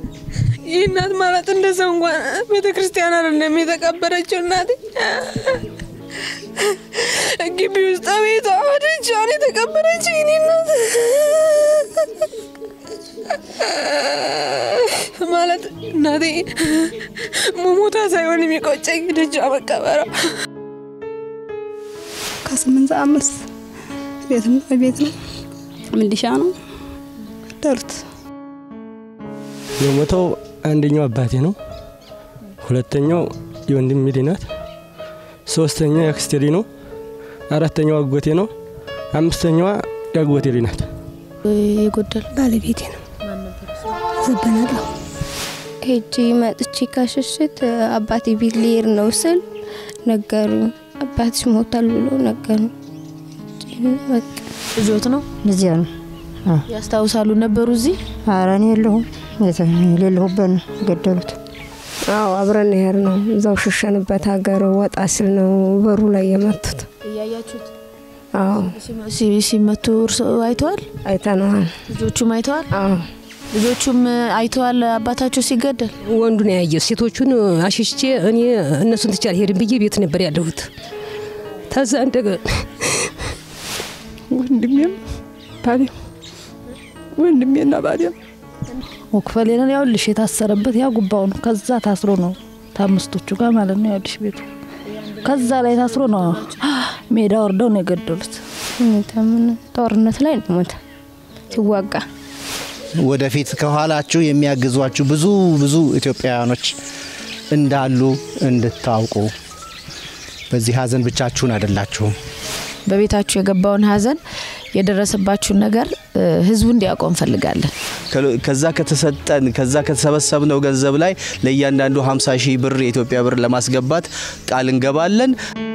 ይህ እናት ማለት እንደ ሰው እንኳን ቤተ ክርስቲያን አይደለም የተቀበረችው እናቴ ግቢ ውስጥ ቤቷ ወደቻን የተቀበረችው ይኔ እናት ማለት እናቴ መሞታ ሳይሆን የሚቆጨኝ ደጃ መቀበሯ ከስምንት ሰዓት መልስ ቤትም ቤት ነው ምንዲሻ ነው ደሩት የሞተው አንደኛው አባቴ ነው። ሁለተኛው የወንድሜ ልጅ ናት። ሶስተኛው የአክስቴ ልጅ ነው። አራተኛው አጎቴ ነው። አምስተኛዋ የአጎቴ ልጅ ናት። የጎደል ባለቤቴ ነው ዘበናለሁ ሄጂ መጥቼ ካሸሽት አባቴ ቤት ሊሄድ ነው ስል ነገሩኝ። አባትሽ ሞታል ብሎ ነገሩኝ። በቃ ልጆት ነው እዚያ ነው። ያስታውሳሉ ነበሩ እዚህ ኧረ እኔ የለሁም የሌለሁበት ነው ገደሉት። አዎ አብረን ያር ነው እዛው ሸሸንበት ሀገር ወጣ ሲል ነው በሩ ላይ የመቱት እያያችሁት አዎ ሲ- ሲመቱ እርስዎ አይተዋል? አይተነዋል ልጆቹም አይተዋል? አዎ ልጆቹም አይተዋል አባታቸው ሲገደል? ወንዱን ያየ ሴቶቹን አሸሽቼ እኔ እነሱን ትቼ አልሄድም ብዬ ቤት ነበር ያለሁት። ተዛ እንደገ ወንድሜም ባሌም ወንድሜና ባሌም ወክፈሌንን ያውልሽ የታሰረበት ያ ጉባው ነው። ከዛ ታስሮ ነው ታምስቶቹ ጋር ማለት ነው ያውልሽ ቤቱ ከዛ ላይ ታስሮ ነው ሜዳ ወርደው ነው የገደሉት። ሁኔታ ምን ጦርነት ላይ ነው ሞተ ሲዋጋ ወደፊት ከኋላችሁ የሚያግዟችሁ ብዙ ብዙ ኢትዮጵያውያኖች እንዳሉ እንድታውቁ በዚህ ሀዘን ብቻችሁን አይደላችሁም። በቤታችሁ የገባውን ሀዘን የደረሰባችሁን ነገር እ፣ ህዝቡ እንዲያውቀው እንፈልጋለን። ከዛ ከተሰጠን ከዛ ከተሰበሰብነው ገንዘብ ላይ ለእያንዳንዱ 50 ሺህ ብር የኢትዮጵያ ብር ለማስገባት ቃል እንገባለን።